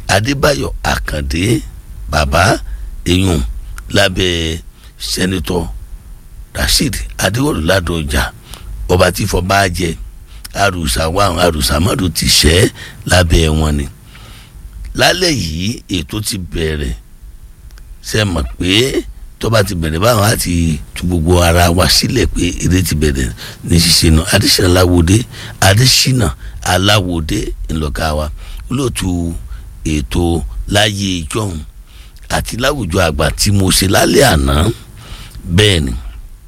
adébáyọ̀ àkàndé bàbá eyín lábẹ́ sẹ́nitọ́ rasheed adéwọ̀lú ládọjà ọba tí fọ́ bá jẹ àrùsà wà àrùsà mọ́tò ti ṣẹ́ lábẹ́ wọn ni lálẹ́ yìí ètò ti bẹ̀rẹ̀ ṣe mọ̀ pé tó bá ti bẹ̀rẹ̀ báwọn á ti tu gbogbo ara wa sílẹ̀ pé eré ti bẹ̀rẹ̀ ní ṣíṣe náà adésínà aláwòdé adésínà aláwòdé ńlọgá wa olóòtú ètò láyé ìjọhún àti láwùjọ àgbà tí mo ṣe lálẹ́ àná bẹ́ẹ̀ ni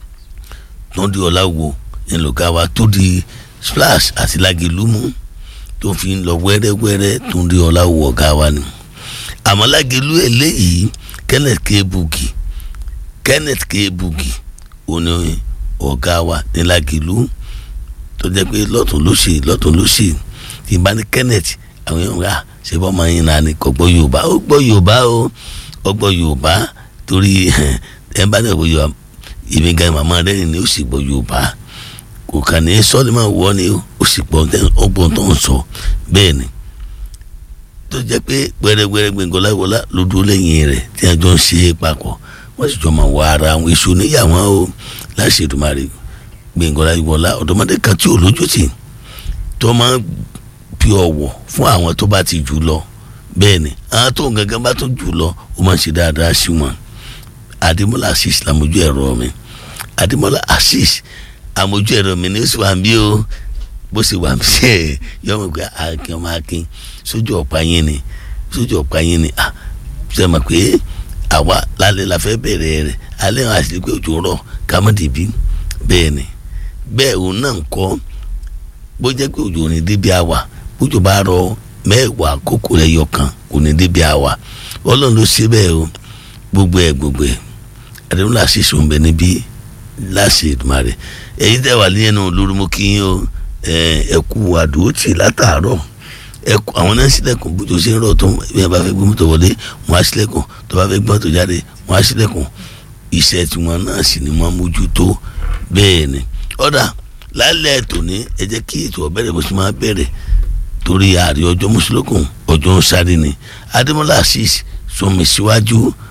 tó di ọ̀làwò ńlọgá wa tó di splash àti lágẹ̀lúmú tó fi ń lọ wẹ́rẹ́wẹ́rẹ́ tó di ọ̀làwò ọ̀gá wa ni àmọ́ lágẹ̀lú eléyìí kenneth k bugi kenneth k bugi òní ọ̀gá wa ní lágẹ̀lú tó jẹ́ pé lọ́tún ló ṣe lọ́tún ló ṣe tí n bá ní kenneth àwọn èèyàn rà ṣe bọ́ ọmọ yín náà ni kò gbọ́ yorùbá ó gbọ́ yorùbá ó ó gbọ́ yorùbá torí ẹ bá dẹ̀ gbọ́ yorùbá èmi gan màmá rẹ̀ ni ó sì gbọ́ yorùbá kò kàn ní sọ́ọ́lì máa wọ́ ni ó sì gbọ́ ọgbọ́n tó ń sọ bẹ́ẹ̀ ni tó jẹ́ pé gbẹrẹgbẹrẹ gbẹngọláwọlá ló dúró lẹ́yìn rẹ̀ tí a jọ ń ṣe é papọ̀ wọ́n sì jọ máa wọ ara àwọn èso níyàwó o láṣẹ ìdùmarè gbẹngọláwọlá ọ̀dọ́mọdé kan tí ò lójú tì tó máa ń fi ọ̀wọ̀ fún àwọn tó bá ti jù lọ bẹ́ẹ̀ ni àwọn tó ń gangan bá tó jù lọ ó máa ń ṣe dáadáa sí wọn adémọlá assis làmójú ẹ̀rọ mi adémọlá assis àmójú ẹ̀rọ mi ní ó sì wà ń bí o bó ṣe wà ń bí ẹ yọmọ pé akin ọmọ akin sójú ọ̀pá yín ni sójú ọ̀pá yín ni ah ṣe mọ̀ pé àwa lálẹ́ la fẹ́ bẹ̀rẹ̀ rẹ̀ alẹ́ wọn àti pé òjò rọ̀ kámọ́débí bẹ́ẹ̀ ni bẹ́ẹ̀ òun náà ń kọ́ bó jẹ́ pé òjò ní débi àwà bójú bá rọ mẹ́wàá kókó rẹ̀ yọ kan kò ní débi àwà ọlọ́run ló ṣe bẹ́ẹ̀ o gbogbo ẹ̀ gbogbo ẹ̀ àdéhùn làṣẹ sọ̀nbẹ níbí láṣẹ ìdùmarè èyí tẹ́ wà nínú lórí mo kí yín o ẹ kú àdúrótì látàárọ̀ ẹ kú àwọn náà sílẹ̀kùn bójú ṣe ń rọ̀ tó bí wọ́n bá fẹ́ gbé mọ́tò wọlé wọ́n á sílẹ̀kùn tó bá fẹ́ gbé mọ́tò jáde wọ́n á sílẹ̀kùn iṣẹ́ tiwọn náà sì ni wọ́n mójútó bẹ́ẹ̀ ni ọ̀dà lálẹ́ tòní ẹ jẹ́ kí ètò ọ̀bẹ̀rẹ̀ bó ṣe máa bẹ̀rẹ̀ torí ààrẹ ọjọ́ mùsùlùkùn ọjọ́ ń sáré ni adémọlá assis sọmi síwájú